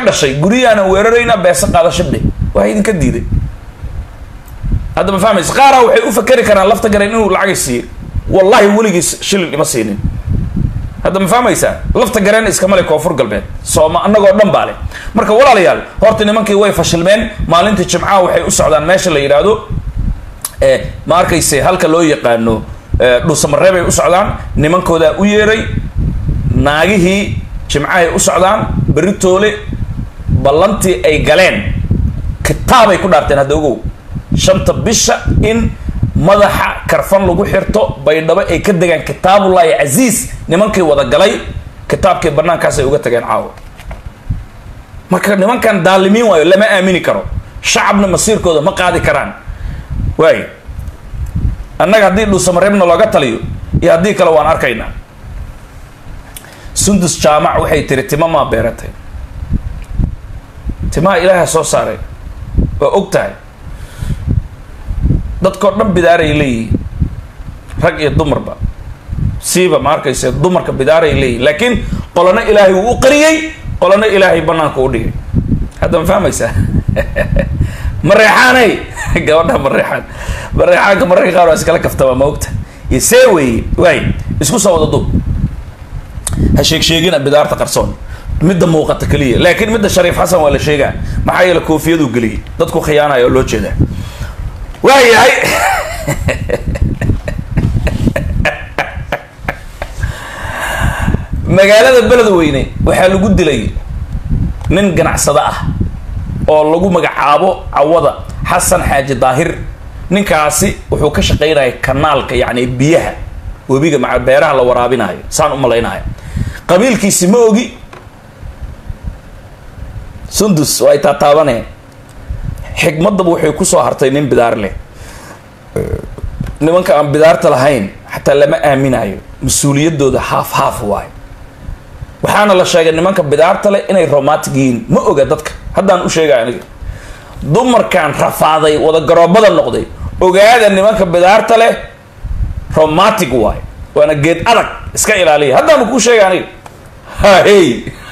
dhashay guryahaana weeraraynaa beesa qaada shibdhe waa idinka diiday hadda ma fahmaysa qaaraa waxay u fakeri karaan lafta gareen inuu lacagay siiyo wallahi weligiis shilin ima siinin hadda ma fahmaysaa lafta gareen iskamale koonfur galbeed sooma annagoo dhan baa leh marka walaalayaal horta nimankii way fashilmeen maalintii jimcaha waxay u socdaan meesha la yidhaahdo ma arkayse halka loo yaqaano dhuusamareeb ay u socdaan nimankoodaa u yeeray naagihii jimcahay u socdaan beritoole ballantii ay galeen kitaabay ku dhaarteen hadda ogow shanta bisha in madaxa karfan lagu xirto baydhabo ay ka degaan kitaabullahi casiis nimankii wada galay kitaabkii banaankaas ay uga tageen caawa marka nimankan daalimiin waayo lama aamini karo shacabna masiirkooda ma qaadi karaan waay annaga haddii dhuusamareebna looga taliyo iyo haddii kale waan arkaynaa sundus jaamac waxay tiri tima maa beeratay timaha ilaaha soo saaray waa og tahay dadkao dhan bidaaray leeyihiin rag iyo dumarba siiba ma arkayse dumarka bidaaray leeyihin laakiin qolana ilaahay wuu u qariyey qolana ilaahay banaanka u dhigay hadda ma fahmaysaa mareexaanay gabadha mareexaan mareexaanka mararka qaar waa iskala kaftama ma ogta iyo see weeye waay isku soo wada dub ha sheeg sheegina bidaarta qarsoon midda muuqata keliya laakiin midda shariif xasan waa la sheegaa maxaa yeele koofiyaduu geliyay dadku khiyaanaya oo loo jeedaa waayahay magaalada beledweyne waxaa lagu dilay nin ganacsado ah oo lagu magacaabo cawada xasan xaaji daahir ninkaasi wuxuu ka shaqaynaya kanaalka yacni biyaha webiga maca beeraha la waraabinayo saan u malaynayo qabiilkiisi ma ogi sundus waa ay taataabaneen xikmadaba waxay kusoo hartay nin bidaar leh nimanka aan bidaarta lahayn xataa lama aaminayo mas-uuliyadooda haaf haaf waayo waxaana la sheegay nimanka bidaarta leh inay romantic yihiin ma oga dadka haddaan u sheegay aniga dumarkan rafaaday wada garoobada noqday ogaada nimanka bidaarta leh romantic waayo waana geed adag iska ilaaliya haddaanu kuu sheegay aniga hahey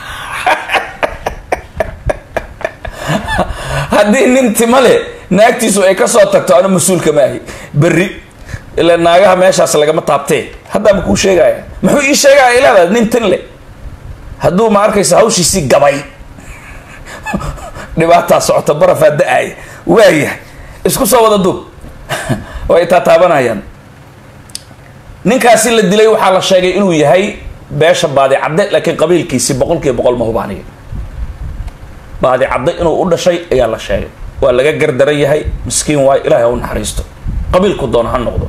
haddii nin tima leh naagtiisu ay kasoo tagto ana mas-uulka maahi berri ila naagaha meeshaas lagama taabtee haddaama kuu sheegaya muxuu ii sheegaya ilaada nin tin leh hadduu ma arkaysa hawshiisii gabay dhibaataa socota barafaa da-aaya waayahay isku soo wada duub way taataabanayaan ninkaasi la dilay waxaa la sheegay inuu yahay beesha baadi cadde laakiin qabiilkiisi boqol kiiba boqol ma hubaaniyo baadi cadde inuu u dhashay ayaa la sheegay waa laga gardaran yahay miskiin waayo ilahay ha u naxariisto qabiilku doona ha noqdo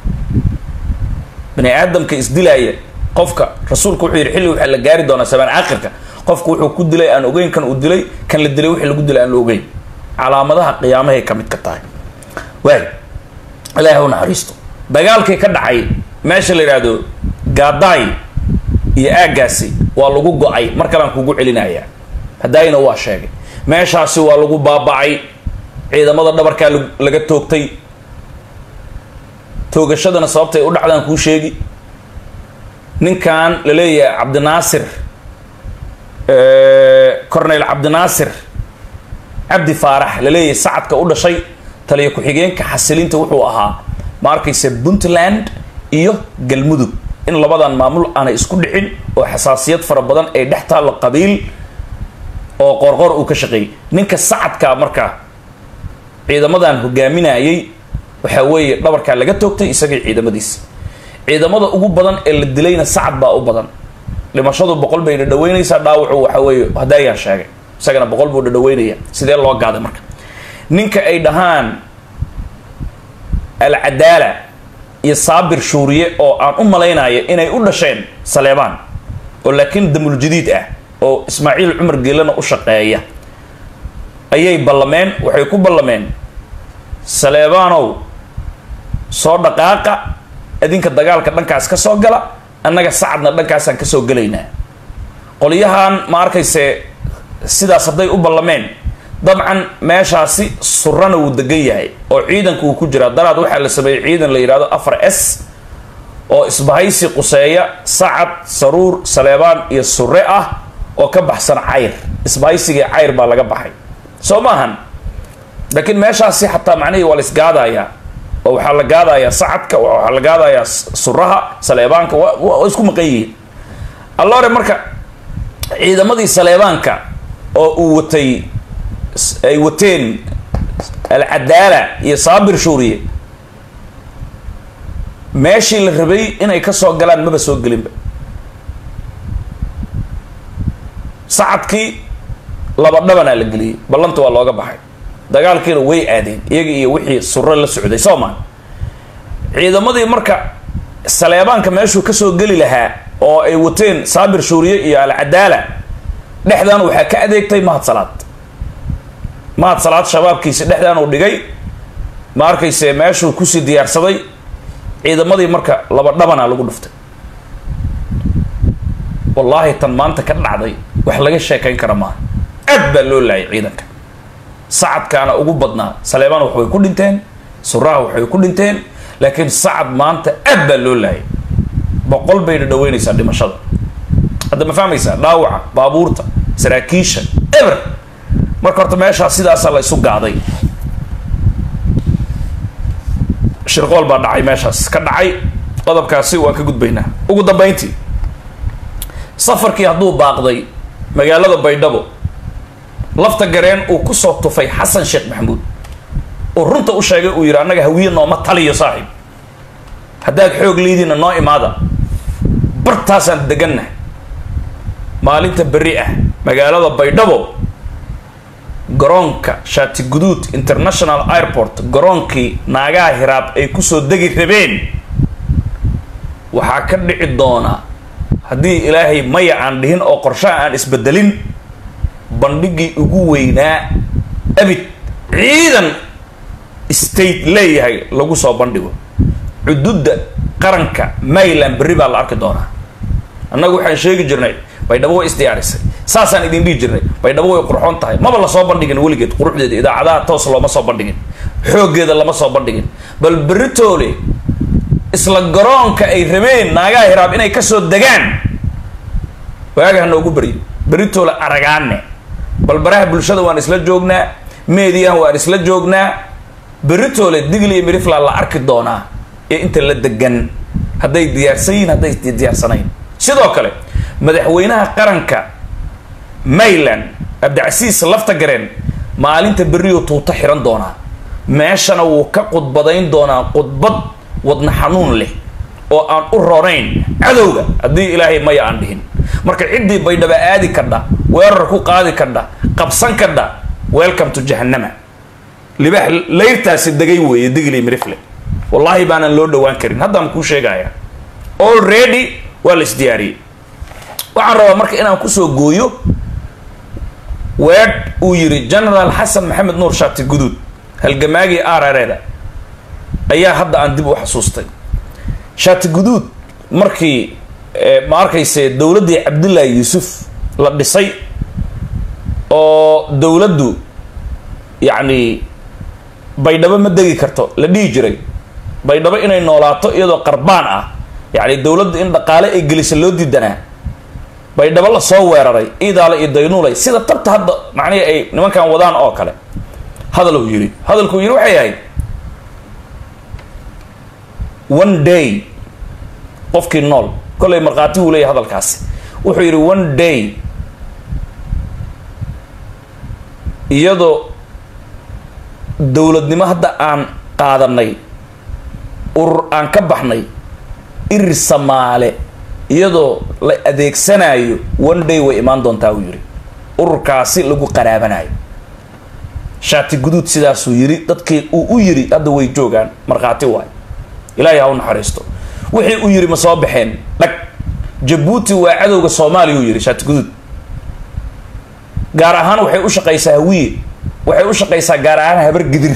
bani aadamka isdilaaya qofka rasuulku wuxuu yidhi xilli waxaa la gaari doonaa samaan aakhirka qofku wuxuu ku dilay aan ogeyn kan uu dilay kan la dilay wixii lagu dilay aan la ogeyn calaamadaha qiyaamahay ka mid ka tahay waay ilahay ha u naxariisto dagaalkii ka dhacay meesha la yidhaahdo gaadaay iyo aaggaasi waa lagu go-ay mar kalean kugu celinayaa haddaayna waa sheegay meeshaasi waa lagu baaba'ay ciidamada dhabarkaa laga toogtay toogashadana sababtay u dhacdaan kuu sheegi ninkan la leeyahay cabdinaasir cornel cabdinaasir cabdi faarax la leeyahay sacadka u dhashay taliya ku-xigeenka xasilinta wuxuu ahaa ma arkaysa puntland iyo galmudug in labadan maamul aanay isku dhicin oo xasaasiyad fara badan ay dhex taallo qabiil oo qoorqoor uu ka shaqeeyey ninka sacadka marka ciidamadan hogaaminayay waxaa weeye dhabarkaa laga toogtay isagii ciidamadiisa ciidamada ugu badan ee la dilayna sacad baa u badan dhimashadu boqol bay dhadhaweynaysaa dhaawacu waxa weeye hadaayaa sheegay isagana boqol buu dhadhaweynaya sidee loo gaaday marka ninka ay dhahaan alcadaala iyo saabir shuuriye oo aan u malaynayo inay u dhasheen saleebaan oo laakiin damuljadiid ah oo ismaaciil cumar geelana u shaqeeya ayay ballameen waxay ku ballameen saleebaanow soo dhaqaaqa adinka dagaalka dhankaas ka soo gala annaga sacadna dhankaasaan ka soo gelaynaa qolyahan ma arkayse sidaas hadday u ballameen dabcan meeshaasi surana wuu degan yahay oo ciidanka uu ku jiraa daraad waxaa la sameeyey ciidan la yidhahdo afar s oo isbahaysi quseeya sacad saruur saleebaan iyo sure ah oo ka baxsan cayr isbahaysigii cayr baa laga baxay soo maahan laakiin meeshaasi xataa macnihii waa la isgaadayaa oo waxaa la gaadayaa sacadka waxaa la gaadayaa suraha saleebaanka waa isku maqan yihiin allore marka ciidamadii saleebaanka oo uu watay ay wateen alcadaala iyo saabir shuuriye meeshii la rabay inay ka soo galaan maba soo gelinba sacadkii laba dhabanaa la geliyey ballanta waa looga baxay dagaalkiina way aadeen iyaga iyo wixii suro la socday soo maa ciidamadii marka saleebaanka meeshuu kasoo geli lahaa oo ay wateen saabir shuuriye iyo alcadaala dhexdan waxaa ka adeegtay mahad salaad mahad salaad shabaabkiisi dhexdan uu dhigay ma arkayse meeshuu kusii diyaarsaday ciidamadii marka laba dhabanaa lagu dhuftay wallaahi tan maanta ka dhacday wax laga sheekayn kara maaha aad baa loo laayay ciidanka sacadkaana ugu badnaa saleebaan wax way ku dhinteen suraha waxay ku dhinteen laakiin sacad maanta aad baa loo laayay boqol bayna dhaweynaysaa dhimashada hadda ma fahmaysaa dhaawaca baabuurta saraakiisha eber marka horta meeshaas sidaasaa la isu gaaday shirqool baa dhacay meeshaas ka dhacay qodobkaasi waan ka gudbaynaa ugu dambayntii safarkii hadduu baaqday magaalada baydhabo lafta gareen uu kusoo tufay xasan sheekh maxamuud uu runta u sheegay uu yidhi annaga hawiye nooma taliyo saaxiib haddaad xoog liidiina noo imaada bartaasaan degannahay maalinta berri ah magaalada baydhabo garoonka shaati guduud international airport garoonkii naagaha hiraab ay kusoo degi rabeen waxaa ka dhici doona haddii ilaahay maya aan dhihin oo qorshaha aan isbedelin bandhigii ugu weynaa abid ciidan state leeyahay lagu soo bandhigo cududda qaranka mayland berri baa la arki doonaa annagu waxaan sheegi jirnay baydhabo way isdiyaarisay saasaan idin dhihi jirnay baydhabo way qurxoon tahay maba lasoo bandhigin weligeed quruxdeeda idaacadaha toos looma soo bandhigin xooggeeda lama soo bandhigin bal beritoole isla garoonka ay rabeen naagaha hiraab inay kasoo degaan waaga ha noogu beryo beritoole aragaane bal baraha bulshada waan isla joognaa meediyaha waan isla joognaa beritoole digli iyo mirifla la arki doonaa ee inta la degan hadday diyaarsan yihin hadday diyaarsanayn sidoo kale madaxweynaha qaranka mayland cabdicasiis lafta gareen maalinta berriyo tuuto xiran doonaa meeshana wuu ka khudbadayn doonaa khudbad wadna xanuun leh oo aan u ronayn cadowga haddii ilaahay maya aan dhihin marka ciddii baydhaba aadi kadha weerar ku qaadi kadha qabsan kadha welcome to jahannama libax layrtaasi degay weeye digli mirifle wallaahi baanan loo dhawaan karin haddaan kuu sheegaya already waa la isdiyaariyey waxaan rabaa marka inaan kusoo gooyo weedh uu yidhi generaal xasan maxamed nuur shaati guduud halgamaagii arareeda ayaa hadda aan dib u xasuustay shaati guduud markii ma arkayse dowladdii cabdullaahi yuusuf la dhisay oo dowladdu yacni baydhabo ma degi karto la dhihi jiray baydhabo inay noolaato iyadoo qarbaan ah yacni dowladdu in dhaqaale ay gelisa loo diidanaa baydhabo lasoo weeraray iidaale iyo daynuulay sida tabta hadda macnihii ay nimankan wadaan oo kale hadaluu yidhi hadalkuu yidhi waxay ahayd one day qofkii nool kollay markhaati wuu leeyahy hadalkaasi wuxuu yidhi one day iyadoo dowladnimo hadda aan qaadanay urur aan ka baxnay irir samaale iyadoo la adeegsanayo one day way imaan doontaa uu yidhi ururkaasi lagu qaraabanayo shaati guduud sidaasuu yidhi dadkii uu u yidhi hadda way joogaan markhaati waay ilaahay ha u naxariisto wixii uu yidhi ma soo baxeen dhag jabuuti waa cadowga soomaaliya uu yidhi shaati guduud gaar ahaan waxay u shaqaysaa hawiye waxay u shaqaysaa gaar ahaan habar gidir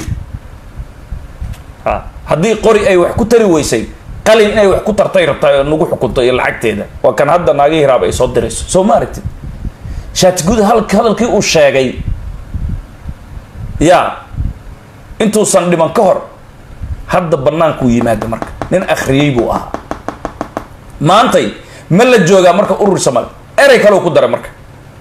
a haddii qori ay wax ku tari weysay qalin inay wax ku tartay rabtaa oo nagu xukunto iyo lacagteeda waa kan hadda naagi hiraab ay soo dirayso soo ma aragtid shaati guduud hal hadalkii uu sheegay yaa intuusan dhiman ka hor hadda bannaankuu yimaada marka nin akhriyey buu ahaa maantay ma la joogaa marka urur samaal erey kaleu ku daray marka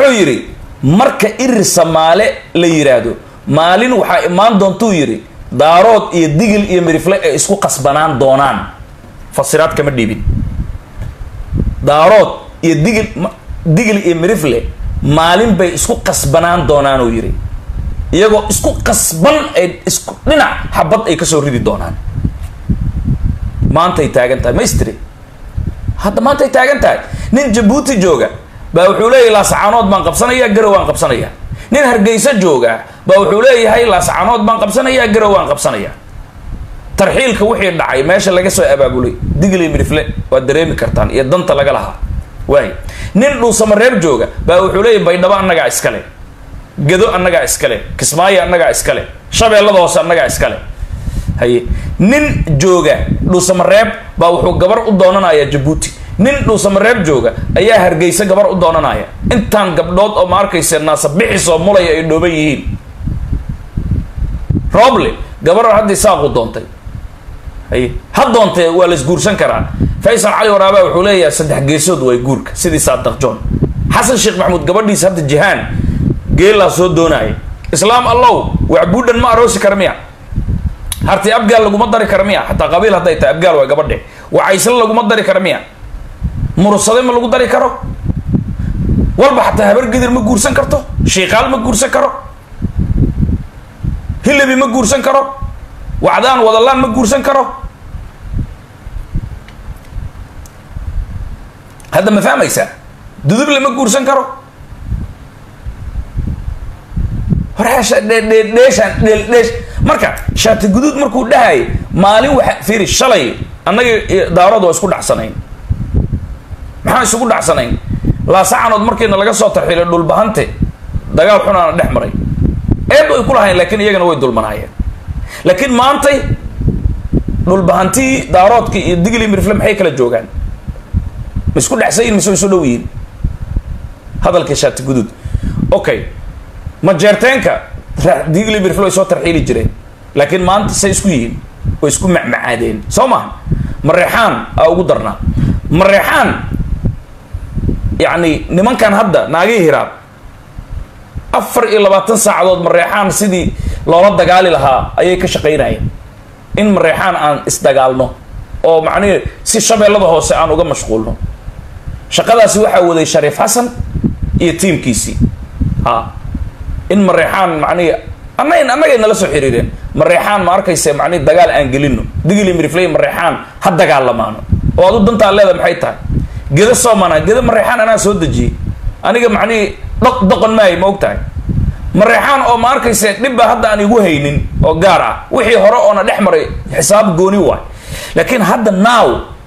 wuxuu yidhi marka irir samaale la yidhaahdo maalin waxaa imaan doontuu yidhi daarood iyo digil iyo mirifle ay isku qasbanaan doonaan fasiraad kama dhiibin daarood iyo digil digil iyo mirifle maalin bay isku qasbanaan doonaan uu yidhi iyagoo isku qasban ay isku dhinac xabad ay kasoo ridi doonaan maantay taagan tahay maistri hadda maantay taagan tahay nin jabuuti jooga baa wuxuu leeyahay laascaanood baan qabsanayaa garow waan qabsanayaa nin hargeysa jooga baa wuxuu leeyahay laascaanood baan qabsanayaa garow waan qabsanayaa tarxiilka wixii dhacay meesha laga soo abaabulay digli midifle waad dareemi kartaan iyo danta laga lahaa waay nin dhuusamareeb jooga baa wuxuu leeyahay baydhabo annagaa iskale gado annagaa iskale kismaayo annagaa iskale shabeellada hoose annagaa iskale haye nin jooga dhuusamareeb baa wuxuu gabar u doonanayaa jabuuti nin dhuusamareeb jooga ayaa hargeysa gabar u doonanaya intaan gabdhood oo ma arkaysa naasa bixisoo mulaya ay dhooban yihiin roble gabar hadda isaaqu doontay haye ha doontee waa la isguursan karaa faysal cali waraaba wuxuu leeyahay saddex geesood way guurka sidii saadaq john xasan sheekh maxamuud gabadhiisa hadda jihaan geelaa soo doonaya islaam allow wacbuudhan ma aroosi kara miya harti abgaal laguma dari kara miya xataa qabiil hadday tahay abgaal waa gabadhe wacaysle laguma dari kara miya mursade ma lagu dari karo walba xataa habargedir ma guursan karto shiikaal ma guursan karo hilabi ma guursan karo wacdaan wadalaan ma guursan karo hadda ma fahmaysaa duduble ma guursan karo horeesha dheeshaan dheeldheesh marka shaati guduud markuu dhahayay maalin waxa fiiri shalay annaga daarood waa isku dhacsanayn maxaan isugu dhacsanayn laasacanood markiina laga soo tarxiilay dhulbahante dagaal xunaana dhex maray eed way ku lahayn laakiin iyagana way dulmanaayeen laakiin maantay dhulbahantii daaroodkii iyo digli mirfle maxay kala joogaan ma isku dhexsayin mise way isu dhow yihiin hadalkii shaati guduud okay majeerteenka digli mirfle way soo tarxiili jireen laakiin maanta say isku yihiin way isku macmacaadeen soo maha mareexaan aa ugu darnaa mareexaan yacni nimankan hadda naagihii hiraab afar iyo labaatan saacadood mareexaan sidii loola dagaali lahaa ayay ka shaqaynayeen in mareexaan aan isdagaalno oo macnihi si shabeellada hoose aan uga mashquulno shaqadaasi waxaa waday shariif xasan iyo tiimkiisii ha in mareexaan macnihi anag annagay nala soo xiriireen mareexaan ma arkayse macnihi dagaal aan gelino digli mirifley mareexaan ha dagaalamaano oo adu dantaa leeda maxay tahay geda soomana geda mareexaan anaa soo dejiyey aniga macnihi dho doqon maayo ma og tahay mareexaan oo ma arkayse dhibba hadda aan igu haynin oo gaar ah wixii hore oona dhex maray xisaab gooni waay laakiin hadda now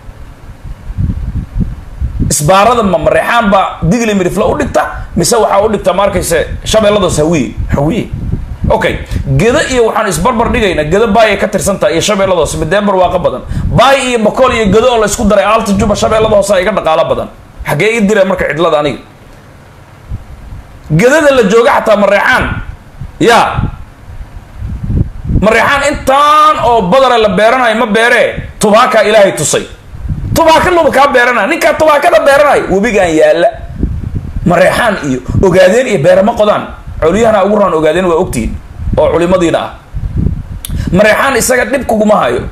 isbaarada ma mareexaan baa digli mirifla u dhigta mise waxaa u dhigta ma arkayse shabeelladas hawiye hawiye okay geda iyo waxaan isbarbar dhigaynaa geda baay ay ka tirsan tahay iyo shabeellada hoose mideebar waaqa badan baay iyo bakool iyo gedo oo la isku daray aalta juba shabeellada hoose iga dhaqaalo badan xaggee ii direen marka cidlada aniga gedada la jooga xataa mareexaan ya mareexaan intaan oo badara la beeranayo ma beeree tubaakaa ilaahay tusay tubaaka luba kaa beeranaya ninkaa tubaakada beeranayo webigaan yaalla mareexaan iyo ogaadeen iyo beerama qodaan colyahana ugu raan ogaadeen waa ogtihiin oo culimadiina ah mareexaan isaga dhib kuguma hayo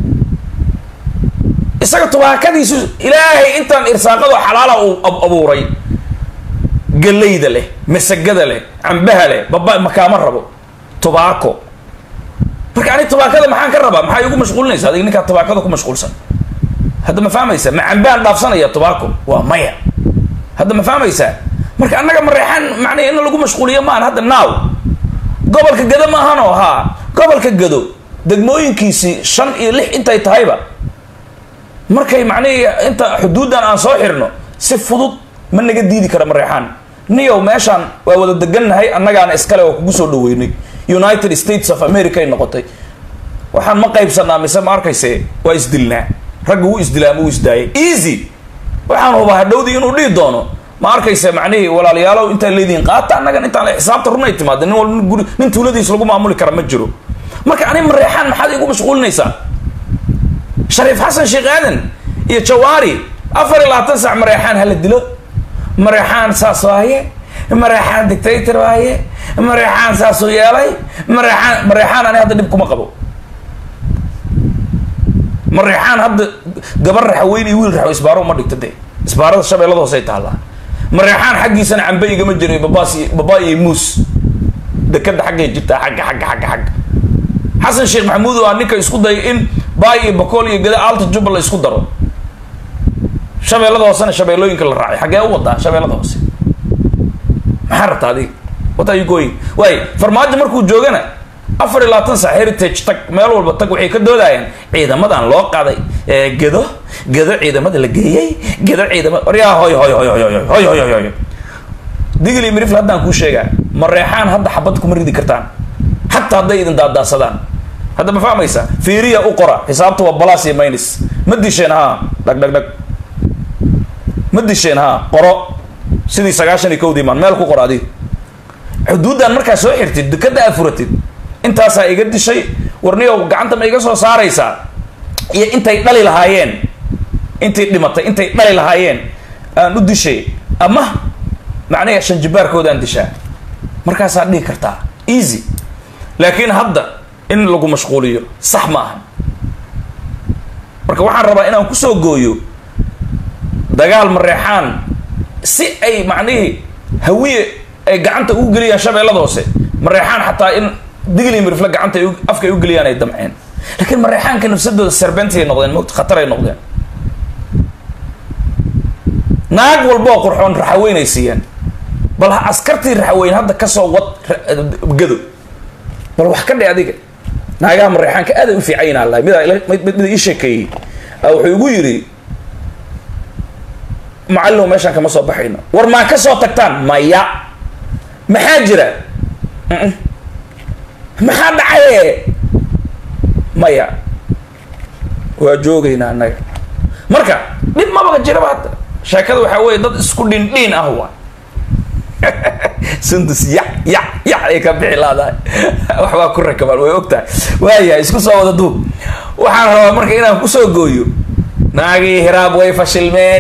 isaga tubaakadiisu ilaahay intaan irsaaqado xalaala uu abuuray galayda leh masagada leh cambaha leh baba makaama rabo tubaako marka ani tubaakada maxaan ka rabaa maxaa igu mashquulinaysa adig ninkaa tubaakada ku mashquulsan hadda ma fahmaysa ma cambahan dhaafsanaya tubaako waa maya hadda ma fahmaysaa marka annaga mareexaan macnaa in lagu mashquuliyo maahan hadda naaw gobolka gado maahanoo haa gobolka gado degmooyinkiisii shan iyo lix intay tahayba markay macnihii inta xuduuddan aan soo xirno si fudud ma naga diidi kara mareexaan niyow meeshaan waa wada degannahay annagaana iskale oo kugu soo dhaweynay united states of america ay noqotay waxaan ma qaybsanaa mise ma arkayse waa isdilnaa ragga wuu isdilaa ama wuu isdaayay easy waxaan hubaa hadhowdii inuu dhihi doono ma arkayse macnihii walaalayaalow intaan leedihiin qaata annagan intaan xisaabta runay timaada nin walba guri nin tuuladiis lagu maamuli kara ma jiro marka ani mareexaan maxaad igu mashquulinaysaa shariif xasan sheekh aadan iyo jawaari afar iyo labaatan saac mareexaan hala dilo mareexaan saas waaye mareexaan dictator waaye mareexaan saasuu yeelay mareexaan mareexaan ani hadda dhib kuma qabo mareexaan hadda gabar raxweyn iyo wiil raxwe isbaaro uma dhigto dee isbaarada shabeellada hoosey taallaa mareexaan xaggiisana cambe igama jiray babaas babaa iyo muus dekada xaggay jirtaa xagga xagga xagga xagga xasan sheekh maxamuud waa ninka isku dayay in baay iyo bakool iyo gada alta jubba la isku daro shabeellada hoosena shabeellooyinka la raacay xaggee u wadaa shabeellada hoose maxaa rabta adiga what are you going waay farmaajo markuu joogana afar iyo labaatan sac heritage tag meel walba tag waxay ka doodayaan ciidamadan loo qaaday gedo gedo ciidamada la geeyey gedo ciidamada waryaa hoy hoy hoy hoy hoy hoy hoy hoy hoy digli mirifl haddaan kuu sheegaa mareexaan hadda xabad kuma ridi kartaan xataa hadday idin daadaasadaan hadda ma fahmaysa fiiriya u qora xisaabta waa balas iyo minus ma disheen haa dhag dhag dhag ma disheen haa qoro sidii sagaashan iyo kowdii maan meel ku qoro adiga xuduuddan markaa soo xirtid dekada aad furatid intaasaa iga dishay warniyow gacanta ma iga soo saaraysaa iyo intay dhali lahaayeen intay dhimatay intay dhali lahaayeen aan u dishay ama macnaha shanjibaarkoodaan dishaa markaasaad dhihi kartaa easy laakiin hadda in lagu mashquuliyo sax ma aha marka waxaan rabaa inaan kusoo gooyo dagaal mareexaan si ay macnihii hawiye ay gacanta ugu geliyaan shabeellada hoose mareexaan xataa in digli mirifle gacanta ay afka ay u geliyaan ay damceen laakiin mareexaanka nafsadooda serbentay noqdeen mot khatar ay noqdeen naag walba oo qurxoon raxaweyn ay siiyeen bal askartii raxweyn hadda kasoo wad gado bal wax ka dhe adiga naagaha mareexaanka aaday u fiicayn alla mid mid ii sheekeeyey wuxuu igu yidhi macallinow meeshaan kama soo baxayno war maa ka soo tagtaan maya maxaa jira maxaa dhacaye maya waa joogaynaa annaga marka dhib mabaga jiraba hadda sheekada waxaa weeye dad isku dhindhiin ah waa sundus yac yac yac ay ka bixi laadahay waxbaa ku rakabaan way og tahay waayahay isku soo wada duub waxaan rabaa marka inaan kusoo gooyo naagii hiraab way fashilmeen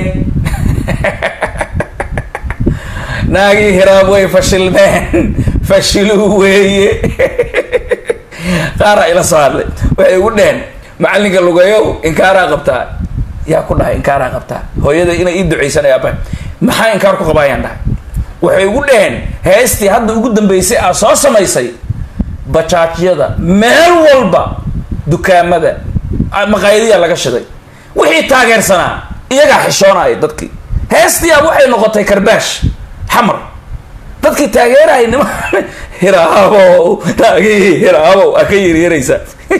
naagii hiraab way fashilmeen fashiluu weeye qaaraa ila soo hadlay waxay ugu dheheen macallinka lugeeyow inkaaraa qabtaa yaa ku dhahay inkaaraa qabtaa hooyada inay ii ducaysanayaaba maxaa inkaar ku qabaayaan dhahay waxay ugu dheheen heestii hadda ugu dambeysay aa soo samaysay bajaajyada meel walba dukaamada maqaayadiyaa laga shiday wixii taageersanaa iyagaa xishoonaya dadkii heestiyaa waxay noqotay karbaash xamar dadkii taageeraya nima hiraabow naagii hiraabow aa ka yiryaraysaa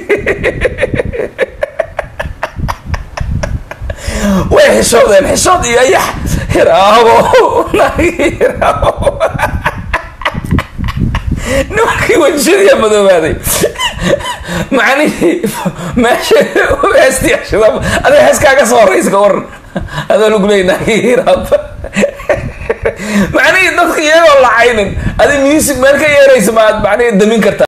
way xishoodeen xishood iyo ayax hiraabow naagii hiraabow nimankii wajadiyaa madoobaaday macnihii meesha heestiyaashada adiga heeskaaga soo horeysa ka waran adoo lagu leeyay naagii hiraab macnihii dadka iyagoo lacaynin adi music meel ka yeeraysa maad macnihii damin kartaa